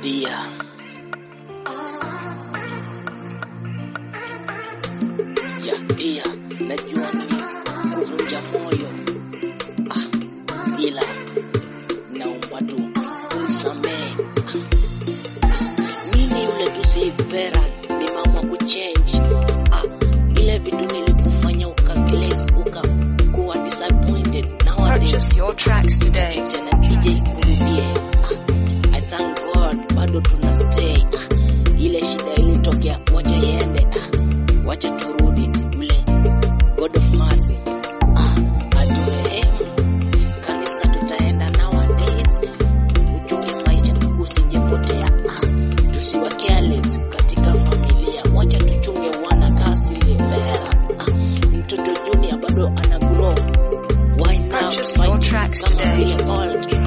dia ya dia najua ni kuvunja moyo ah, ila naomba tu unisamehe ah, mimi yule tu sipera nimeamua kuchange ah, ile vitu nilikufanya ukaglaze ukakuwa disappointed nowadays Purchase your tracks today. tena DJ kurudie. Ah, I thank God bado tuna stay. Ah, ile shida ilitokea, wacha iende. Ah, wacha turudi yule God of mercy. Ah, aturehemu. Kanisa tutaenda nowadays. Uchunge maisha usijepotea. Ah, tusiwe careless katika familia. Wacha tuchunge wana kasi lera. Ah, mtoto junior bado ana grow. Why now Purchase fight your tracks kama today. we are old?